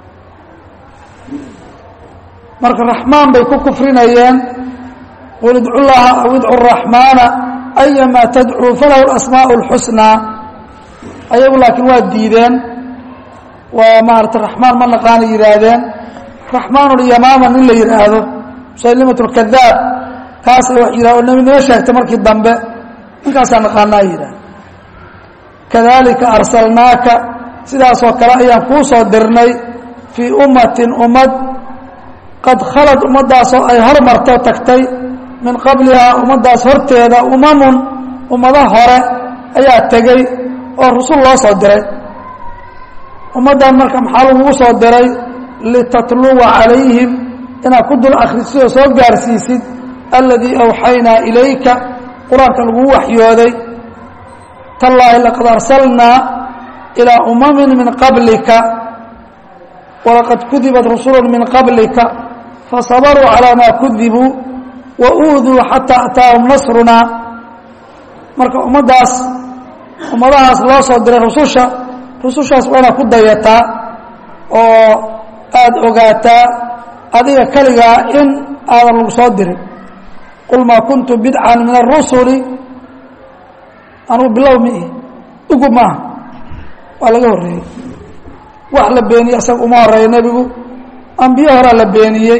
marka raxmaan bay ku kufrinayeen qul idcu llaha aw idcu raxmaana ayamaa tadcuu falahu asmaau اlxusnaa ayagu laakiin waa diideen waa maarata raxmaan ma naqaana yidhaahdeen raxmaanlyamaama nin la yidhaahdo musaylimat lkadaab kaasa wax yidhah oo nebinimo sheegtay markii dambe ninkaasaa naqaanaa yidhah kadalika arsalnaaka sidaasoo kale ayaan kuu soo dirnay fii ummatin ummad qad khalad ummaddaasoo ay hormarto tagtay min qablihaa ummaddaas horteeda umamun ummado hore ayaa tegey oo rusul loo soo diray ummaddan marka maxaa lagugu soo diray litatluwa calayhim inaad ku dul akhrisid oo soo gaarsiisid aladii awxaynaa ilayka qur-aanka laguu waxyooday tallaahi laqad arsalnaa ilaa umamin min qablika walaqad kudibat rusulu min qablika fasabaruu calaa maa kudibuu wa uuduu xataa ataahum nasrunaa marka ummaddaas ummadahaas loo soo diray rususha rusushaas waa inaad ku dayataa oo aada ogaataa adiga keligaa in aadan lagu soo dirin qul maa kuntu bidcan min arusuli anugu bilow mi ihi ugu maaha waa laga horreeyey wax la beeniyey asaga uma horeeya nebigu ambiye horaa la beeniyey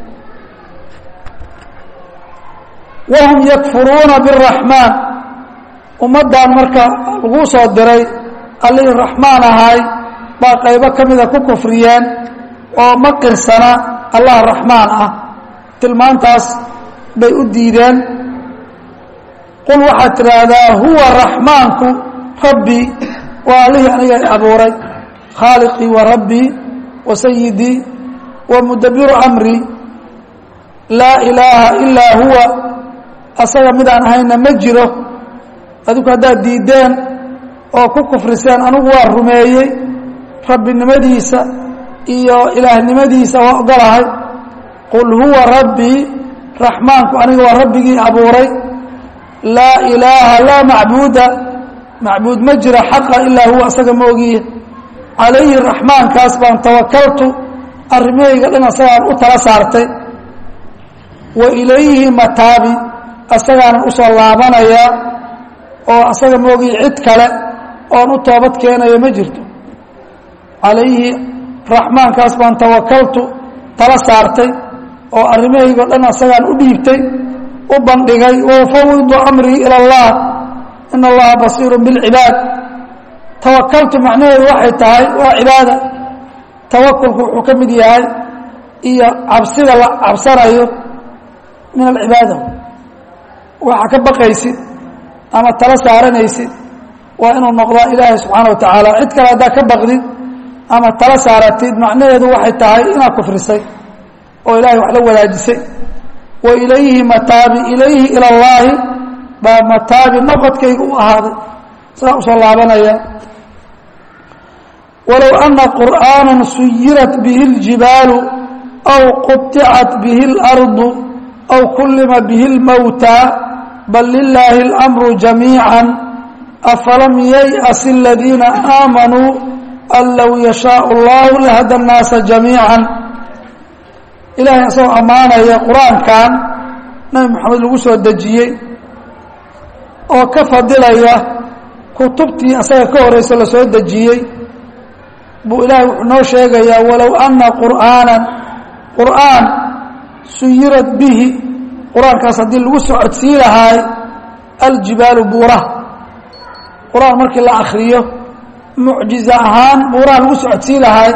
wahum yakfuruuna biraxmaan ummaddan marka laguu soo diray allihii raxmaan ahay baa qaybo ka mida ku kufriyeen oo ma qirsana allah raxmaan ah tilmaantaas bay u diideen qul waxaad tidhaahdaa huwa raxmaanku rabbii waa allihii aniga abuuray khaaliqii wa rabbii wa sayidii wa mudabiru amrii laa ilaaha ilaa huwa asaga midaan ahayna ma jiro adigu haddaad diideen oo ku kufriseen anigu waa rumeeyey rabbinimadiisa iyo ilaahnimadiisa waa ogolahay qul huwa rabbii raxmaanku aniga waa rabbigii abuuray laa ilaaha laa macbuuda macbuud ma jira xaqa ilaa huwa asaga ma ogiye calayhi raxmaankaas baan tawakaltu arrimahayga dhan asagaan u tala saartay wa ilayhi mataabi asagaanan usoo laabanayaa oo asaga ma ogiye cid kale oon u toobad keenayo ma jirto calayhi raxmaankaas baan tawakaltu tala saartay oo arrimahaygo dhan asagaan u dhiibtay u bandhigay waufawidu amrii ila allah in allaha basiiru bilcibaad tawakaltu macnaheedu waxay tahay waa cibaada tawakulku wuxuu ka mid yahay iyo cabsida la cabsanayo min alcibaada waxaa ka baqaysid ama tala saaranaysid waa inuu noqdaa ilaahay subxaana wa tacaala cid kale haddaa ka baqdid ama tala saaratid macnaheedu waxay tahay inaad kufrisay oo ilahay wax la wadaajisay wa ilayhi mataabi ilayhi ila اllaahi baa mataabi noqodkayga u ahaaday sidaa usoo laabanaya walow ana qur'aana suyirat bihi اljibaalu aw quطicat bihi اlardu aw kullima bihi اlmowtaa bal lilaahi اlamru jamiica afalam yayأs اladiina aamanuu an low yashaau اllahu lahada الnaasa jamiica ilaahay isagoo ammaanaya qur-aankan nabi moxamed lagu soo dejiyey oo ka fadilaya kutubtii asaga ka horeysa la soo dejiyey buu ilaahay wuxuu noo sheegayaa walow ana qur'aanan qur'aan suyirat bihi qur-aankaas haddii lagu socodsii lahaay aljibaalu buuraha qur-aan markii la akriyo mucjiza ahaan buuraha lagu socodsii lahaay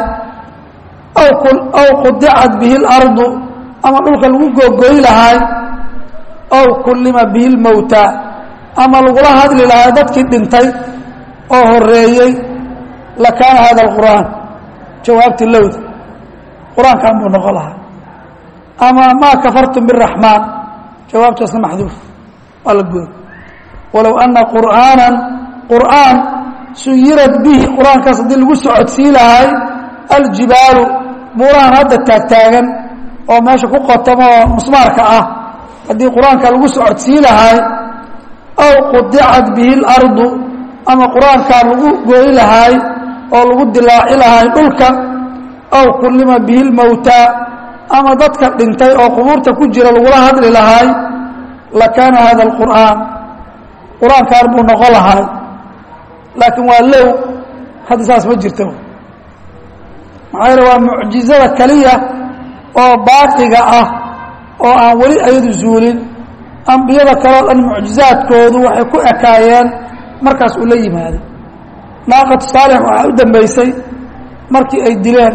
aw qudicat bihi اlardu ama dhulka lagu googoy lahaay ow kullima bihi lmowta ama lagula hadli lahaa dadkii dhintay oo horeeyey lakaana hada alqur'aan jawaabtii lowda qur-aankan buu noqon lahaa ama maa kafartum biraxmaan jawaabtaasna maxduuf waa la gooy walow ana qur'aanan qur'aan suyirad bihi qur-aankaas haddii lagu socodsii lahay aljibaalu buurahan hadda taagtaagan oo meesha ku qotamo oo musmaarka ah haddii qur-aanka lagu socodsii lahay aw qudicat bihi اlardu ama qur-aankaa lagu gooyi lahaay oo lagu dilaaci lahaay dhulka aw kullima bihi lmowtaa ama dadka dhintay oo qubuurta ku jira lagula hadli lahaay lakaana hada alqur'aan qur-aankaan buu noqon lahaay laakiin waa low hadda saas ma jirto maxaa yeele waa mucjizada keliya oo baaqiga ah oo aan weli ayadu zuulin ambiyada kaleo dhan mucjizaadkoodu waxay ku ekaayeen markaas uu la yimaaday naaqatu saalix waxaa u dambeysay markii ay dileen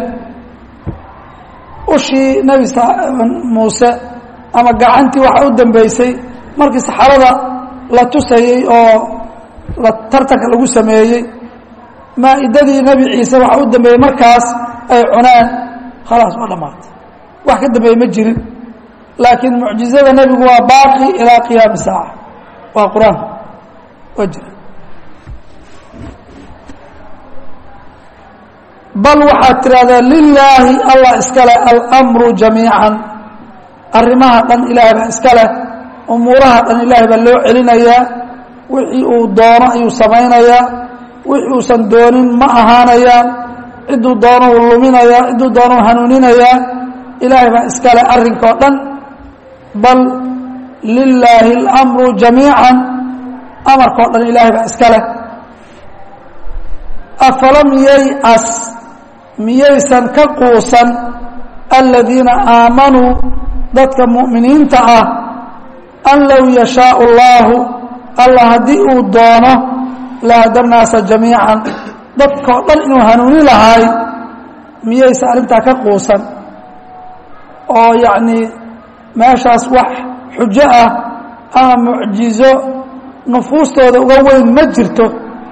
ushii nebi muuse ama gacantii waxaa u dambeysay markii saxarada la tusayey oo la tartanka lagu sameeyey maa-idadii nebi ciise waxaa u dambeeyey markaas ay cuneen khalaas waa dhammaatay wax ka dambeeye ma jirin laakiin mucjizada nebigu waa baaqi ilaa qiyaami saaca waa qur-aanka waa jira bal waxaad tidhahdaa lilaahi allah iskale almru jamiican arrimaha dhan ilaahay baa iska leh umuuraha dhan ilaahay baa loo celinayaa wixii uu doono ayuu samaynayaa wixii uusan doonin ma ahaanayaan cidduu doono uu luminayaa cidduu doono u hanuuninayaa ilaahay baa iska leh arrinka oo dhan bal lilaahi اlamru jamiican amarka o dhan ilaahay baa iska leh afalam yaycas miyaysan ka quusan aladiina aamanuu dadka mu'miniinta ah an low yashaau اllaahu allah haddii uu doono lahada naasa jamiican dadkao dhan inuu hanuuni lahaay miyaysan arrintaa ka quusan oo yacnii meeshaas wax xujo ah ama mucjizo nufuustooda uga weyn ma jirto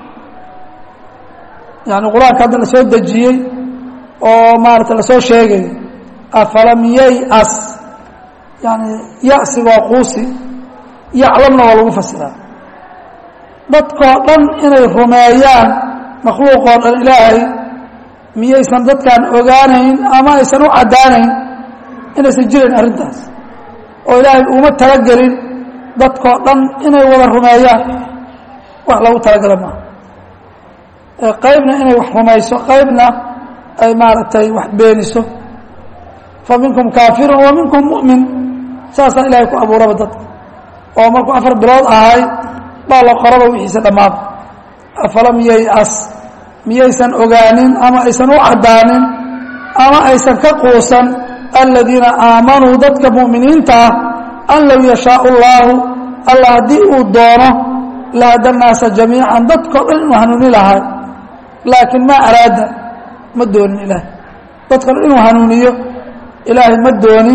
yani qur-aanka hadda la soo dejiyey oo maarata lasoo sheegayo afalam yayas yani ya'sigoo quusi yaclamna waa lagu fasiraa dadkoo dhan inay rumeeyaan makhluuqoo dhan ilaahay miyaysan dadkaan ogaanayn ama aysan u caddaanayn inaysan jirayn arrintaas oo ilaahay uma talagelin dadkoo dhan inay wada rumeeyaan wax lagu talagala maaha qaybna inay wax rumayso qaybna ay maaragtay wax beeniso fa minkum kaafirun wa minkum mu'min saasaa ilaahay ku abuuraba dadka oo markuu afar bilood ahay baa la qoraba wixiisa dhammaaba afalam yayas miyaysan ogaanin ama aysan u caddaanin ama aysan ka quusan aladiina aamanuu dadka mu'miniinta ah an low yashaau اllaahu allah haddii uu doono lahada naasa jamiican dadkao dhan inuu hanuuni lahay laakiin maa araada ma doonin ilaahay dadkao dhan inuu hanuuniyo ilaahay ma doonin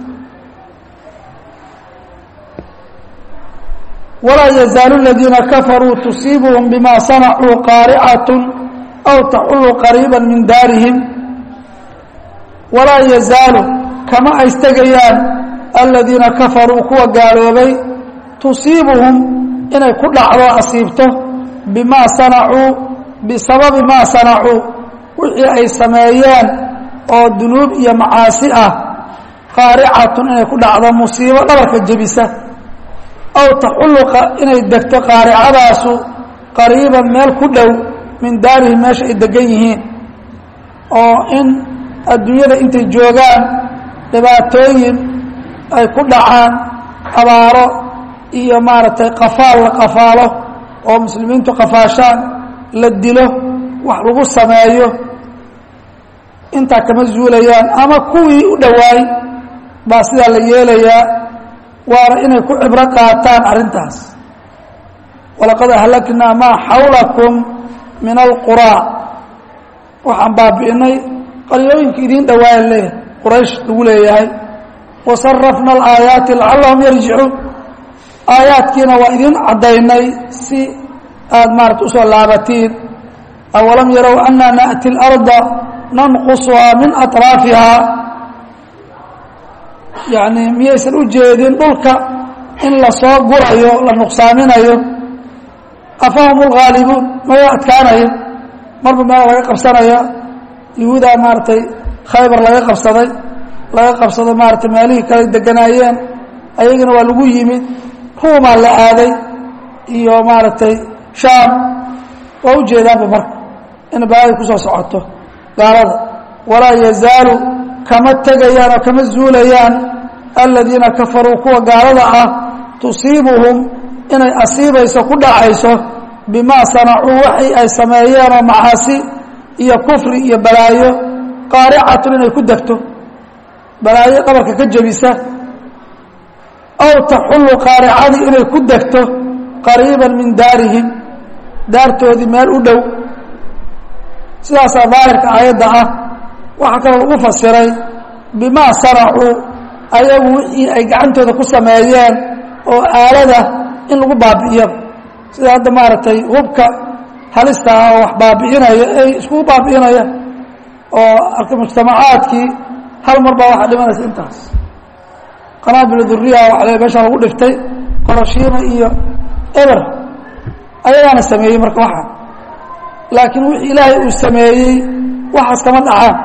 walaa yazaalu aladiina kafaruu tusiibuhum bima sanacuu qaaricat aw taxulu qariiba min daarihim walaa yazaalu kama aystegayaan aladiina kafaruu kuwa gaaloobay tusiibuhum inay ku dhacdo asiibto bimaa sanacuu bisababi maa sanacuu wixii ay sameeyeen oo dunuub iyo macaasi ah qaaricatun inay ku dhacdo musiibo dhabarka jebisa aw taxullu inay degto qaaricadaasu qariiban meel ku dhow min daarihim meesha ay degan yihiin oo in adduunyada intay joogaan dhibaatooyin ay ku dhacaan abaaro iyo maaragtay qafaal la qafaalo oo muslimiintu qafaashaan la dilo wax lagu sameeyo intaa kama zuulayaan ama kuwii u dhowaay baa sidaa la yeelayaa waana inay ku cibro qaataan arrintaas walaqad ahlaknaa maa xawlakum min alquraa waxaan baabi'inay qaryooyinka idiin dhawaaya leeyahay quraysh lagu leeyahay wasarafna alaayaati lacallahum yarjicuun aayaadkiina waa idin caddaynay si aada maarata usoo laabatiin awalam yarow anna na'ti اlarda nanqusuhaa min aطraafihaa yacni miyaysan u jeedin dhulka in lasoo gurayo la nuqsaaminayo afahum اlghaalibuun maya adkaanayo marba meel laga qabsanaya yahuudaa maaratay khaybar laga qabsaday laga qabsado maaratay meelihii kale deganaayeen ayagana waa lagu yimid ruumaa la aaday iyo maaragtay shaam waa u jeedaanba marka in balaadi kusoo socoto gaalada walaa yazaalu kama tegayaan oo kama zuulayaan aladiina kafaruu kuwa gaalada ah tusiibuhum inay asiibayso ku dhacayso bimaa sanacuu waxay ay sameeyeen oo macaasi iyo kufri iyo balaayo qaaricatun inay ku degto balaayo dhabarka ka jebisa aw taxullu qaaricadii inay ku degto qariiban min daarihim daartoodii meel u dhow sidaasaa daahirka aayadda ah waxaa kaloo lagu fasiray bimaa sanacuu ayagu wixii ay gacantooda ku sameeyeen oo aalada in lagu baabi'iyaba sida hadda maaragtay hubka halista ah oo wax baabi'inaya ay iskugu baabi'inaya oo arka mujtamacaadkii hal mar baa waxaa dhimanaysa intaas qanaabil duriya waa le meesha lagu dhiftay qorashiina iyo eber ayagaana sameeyey marka waxaa laakiin wixii ilaahay uu sameeyey waxaas kama dhacaan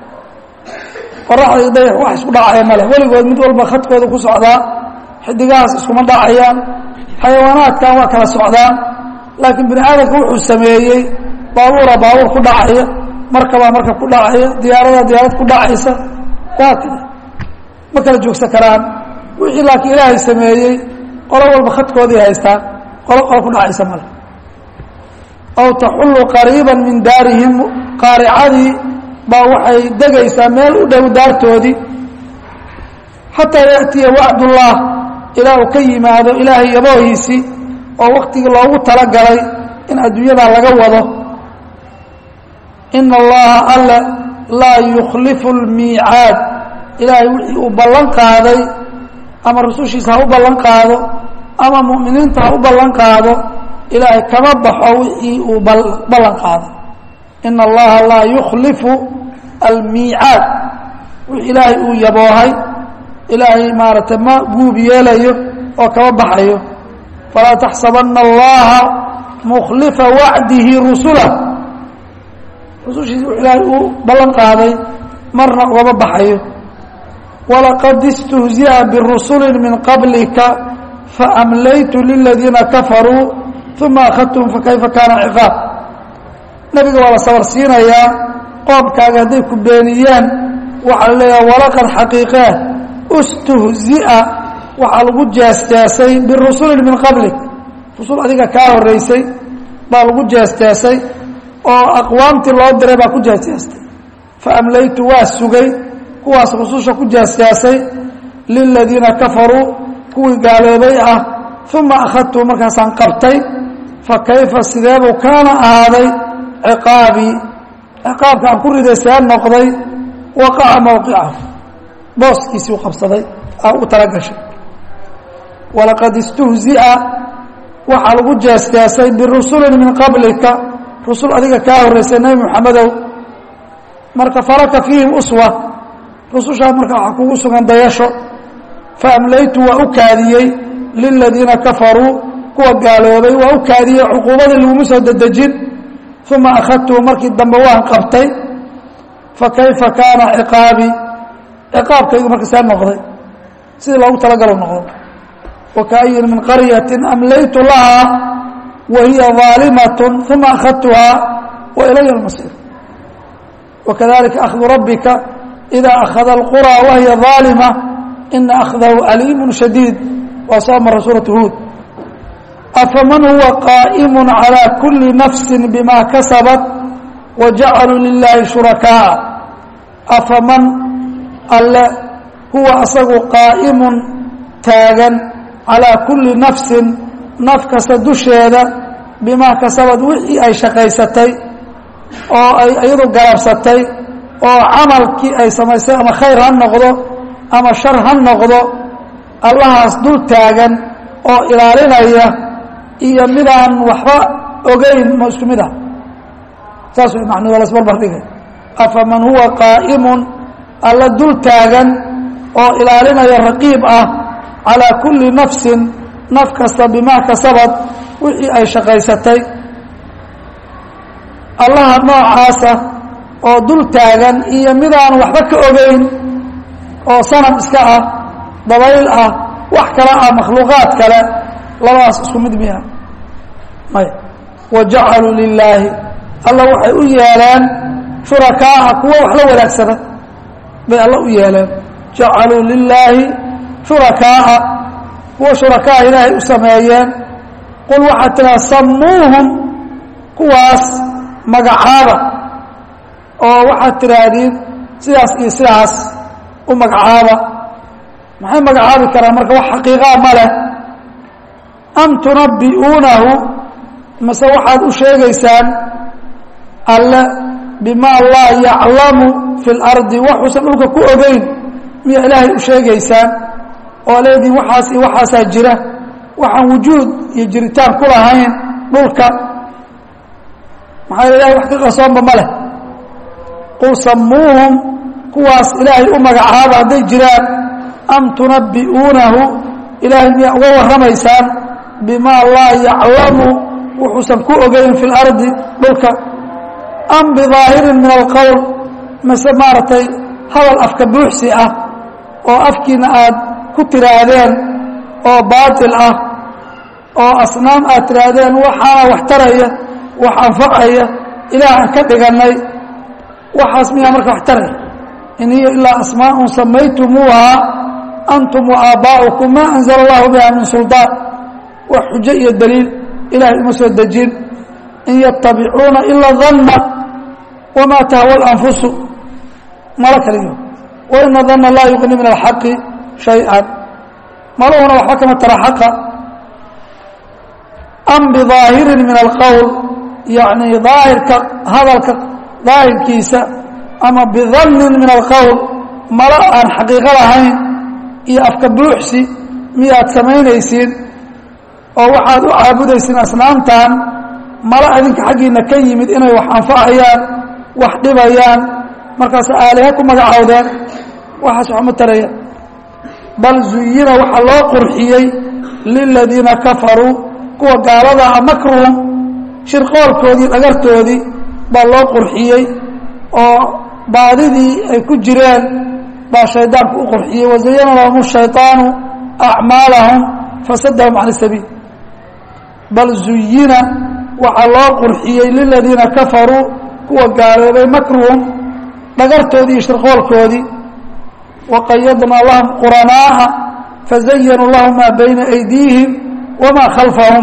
qoraxda iyo dayax wax isku dhacaya male weligood mid walba khadkooda ku socdaa xidigahaas iskuma dhacayaan xayawaanaadkan waa kala socdaan laakiin bini aadamka wuxuu sameeyey baabuura baabuur ku dhacaya markabaa markab ku dhacaya diyaaradaa diyaarad ku dhacaysa waa kida ma kala joogsan karaan wixii laakiin ilaahay sameeyey qolo walba khadkoodii haystaan qolo qolo ku dhacaysa male aw taxullu qariiba min daarihim qaaricadii baa waxay degaysaa meel u dhow daartoodii xataa yaأtiya wacdullah ilaa uu ka yimaado ilaahay yaboohiisii oo waktigii loogu talagalay in adduunyadaa laga wado ina allaha alle laa yukhlifu اlmiicaad ilaahay wixii uu ballan qaaday ama rusushiisa ha u ballan qaado ama mu'miniinta ha u ballan qaado ilaahay kama baxo wixii uu ballan qaaday ina allaha laa yukhlifu almiicaad wixii ilaahay uu yaboohay ilaahay maaragtay ma guub yeelayo oo kama baxayo falaa taxsabana allaha mukhlifa wacdihi rusula rusushiisa wux ilaahay uu ballan qaaday marna ugama baxayo walaqad istuhzi'a birusuli min qablika faamlaytu liladiina kafaruu uma akhadtum fakayfa kaana ciqaab nabiga waa la sabar siinayaa qoomkaaga hadday ku beeniyeen waxaa la leeyaha walaqad xaqiiqee istuhzi'a waxaa lagu jeesjeesay birusulin min qablik rusul adiga kaa horeysay baa lagu jeesjeesay oo aqwaamtii loo diray baa ku jeesjeestay faamlaytu waa sugay kuwaas rususha ku jeesjeesay liladiina kafaruu kuwii gaaloobay ah uma akhadtuu markaasaan qabtay fa kayfa sideebuu kaana ahaaday ciqaabii ciqaabka aan ku riday see noqday waqaca mowqicahu booskiisii u qabsaday aa u talagashay walaqad istuhzi'a waxaa lagu jeesjeesay birusulin min qablika rusul adiga kaa horreysay nebi moxamedow marka falaka fiihim uswa rusushaa marka waxaa kugu sugan dayasho faamlaytu waa u kaadiyey liladiina kafaruu kuwa gaaloobay waa u kaadiyey cuquubadii laguma soo dedejin uma akhadtuu markii dambe waan qabtay fa kayfa kaana ciqaabii ciqaabkaygu marka see noqday sidii loogu talagalo noqdo wakaayin min qaryatin amlaytu lahaa wa hiya ظaalimaة uma akhadtuhaa wa ilaya اlmasiir wakadalika akhdu rabbika إida akhada اlqurى wahiya ظaalima ina akhdahu aliimu shadiid waa soo mara suuraة huud afaman huwa qaaئm عalى kuli nafsi bima kasabat wajacaluu lilahi shurakaaءa afaman alle huwa asagu qaa'imun taagan calaa kulli nafsin naf kasta dusheeda bimaa kasabad wixii ay shaqaysatay oo ay iyadu garabsatay oo camalkii ay samaysay ama khayr ha noqdo ama shar ha noqdo allahaas dul taagan oo ilaalinaya iyo midaan waxba ogeyn ma isku mid ah saas way macnuu waa lasbarbar dhigay afaman huwa qaa'imun alla dul taagan oo ilaalinaya raqiib ah calaa kulli nafsin naf kasta bimaa kasabad wixii ay shaqaysatay allaha noocaasa oo dul taagan iyo midaan waxba ka ogeyn oo sanam iska ah dabayl ah wax kale ah makhluuqaad kale labadaas isku mid miya maya wa jacaluu lilaahi alla waxay u yeeleen shurakaa'a kuwa wax la wanaagsana bay alla u yeeleen jacaluu lilaahi shurakaa'a kuwa shurakaa ilaahay u sameeyeen qul waxaad tiraa samuuhum kuwaas magacaaba oo waxaad tidhaahdeen sidaas iyo sidaas u magacaaba maxay magacaabi karaan marka wax xaqiiqaa ma leh am tunabbi'uunahu mase waxaad u sheegaysaan alle bimaa laa yaclamu fi اlardi waxuusan dhulka ku ogeyn miyaa ilaahay u sheegaysaan oo leediin waxaas iyo waxaasaa jira waxaan wujuud iyo jiritaan ku lahayn dhulka maxaa ilahay wax ka qarsoonba ma leh qul samuuhum kuwaas ilaahay u magacaaba hadday jiraan am tunabbi'uunahu ilaahay miyaa uga warramaysaan bimaa laa yaclamu wuxuusan ku ogeyn fi اlardi dhulka am bidaahirin min alqowl mase maaragtay hadal afka buuxsi ah oo afkiina aad ku tiraahdeen oo baatil ah oo asnaam aad tiraahdeen waxaana wax taraya wax anfacaya ilaahaan ka dhigannay waxaas miyaa marka wax taraya in hiya ilaa asmaaءun samaytumuuhaa antum wa aabbaa'ukum maa anzala allahu biha min suldaan wax xujo iyo daliil ilahay uma soo dejin in yatabicuuna ila danna wamaa tahwa اlanfusu malo kaliyo waina danna laa yuqni min alxaqi shay-an maluhuna waxba kama tara xaqa am bidaahirin min alqowl yacni daahirka hadalka daahirkiisa ama bidannin min alqowl malo aan xaqiiqo lahayn iyo afka buuxsi miyaad samaynaysiin oo waxaad u caabudaysiin asnaamtan malo adinka xaggiina ka yimid inay wax anfacayaan wax dhibayaan markaas aaliha ku magacowdeen waxaas waxma taraya bal zuyina waxaa loo qurxiyey liladiina kafaruu kuwa gaaladaa makruhum shirqoolkoodii dhagartoodii baa loo qurxiyey oo baadidii ay ku jireen baa shaydaanku u qurxiyey wazayana lahum shayطaanu acmaalahum fasadahum can sabiil bal zuyina waxaa loo qurxiyey liladiina kafaruu kuwa gaaloobay makruhum dhagartoodii iyo shirqoolkoodii waqayadnaa lahum quranaa'a fazayanuu lahum maa bayna aydiihim wamaa khalfahum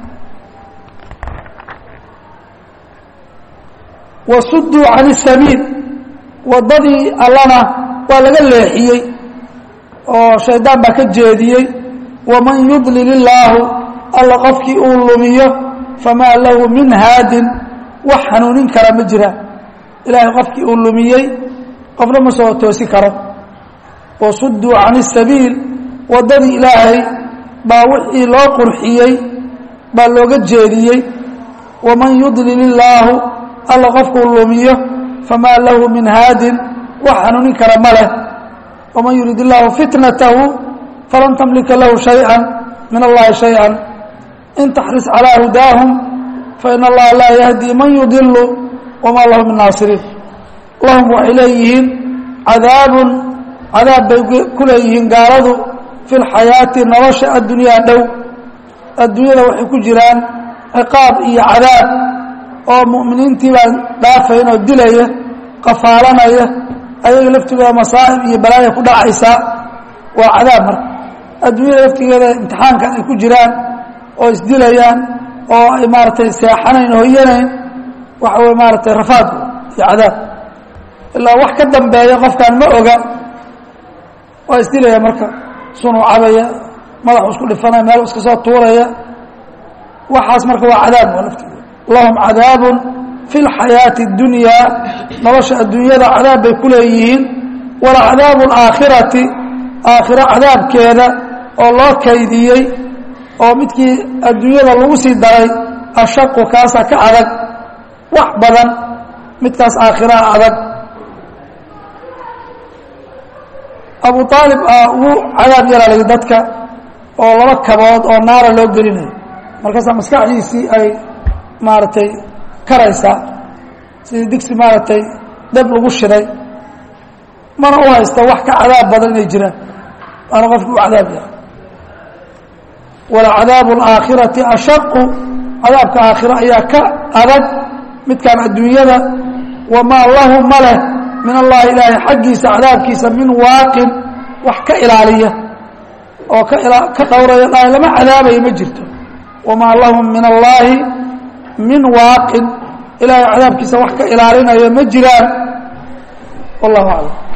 wasuduu can isabiil waddadii allana waa laga leexiyey oo shaydaan baa ka jeediyey waman yudlil illaahu alla qofkii uu lumiyo famaa lahu min haadin wax hanuunin kara ma jiraan ilaahay qofkii uu lumiyey qofna ma soo toosi karo wasuduu can isabiil waddadii ilaahay baa wixii loo qurxiyey baa looga jeediyey waman yudlil illaahu alla qofkuu lumiyo famaa lahu min haadin wax hanuunin kara ma leh waman yurid illaahu fitnatahu falan tamlika lahu shayئa min allahi shayئa in taxris calىa hudaahum fain allaha laa yahdi man yudilu wamaa lahu min naasiriin lahum waxay leeyihiin cadaabun cadaab bay ku leeyihiin gaaladu fi lxayaati nolosha addunyaa dhow adduunyada waxay ku jiraan ciqaab iyo cadaab oo mu'miniintii baan dhaafayn oo dilaya qafaalanaya ayaga laftigooda masaa'ib iyo balaaya ku dhacaysaa waa cadaab marka adduunyada laftigeeda imtixaankan ay ku jiraan oo isdilayaan oo ay maaratay seexanayn hoyanayn waxa wey maaratay rafaad iyo cadaab ilaa wax ka dambeeya qofkaan ma oga waa isdilaya marka sunuu cabaya madaxu isku dhifanaya meel iska soo tuuraya waxaas marka waa cadaab waa laftigeeda lahum cadaabun fi lxayaati اdunyaa nolosha adduunyada cadaab bay ku leeyihiin wala cadaabu اlaakhirati aakhiro cadaabkeeda oo loo kaydiyey oo midkii adduunyada lagu sii daray ashaqu kaasa ka adag wax badan midkaas aakhiraha adag abu aalib aa ugu cadaab yaraalay dadka oo laba kabood oo naara loo gelinayo markaasaa maskaxdiisii ay maaragtay karaysaa sidii digsi maaragtay dab lagu shiday mana u haysta wax ka cadaab badan inay jiraan waana qofki u cadaab yahay walacadaabu alaakhirati ashaqu cadaabka aakhira ayaa ka adag midkaan adduunyada wamaa lahu ma leh min allahi ilaahay xaggiisa cadaabkiisa min waaqin wax ka ilaaliya oo ka ka dhowraya dhahay lama cadaabayo ma jirto wamaa lahum min allaahi min waaqin ilaahay cadaabkiisa wax ka ilaalinaya ma jiraan wallahu aclam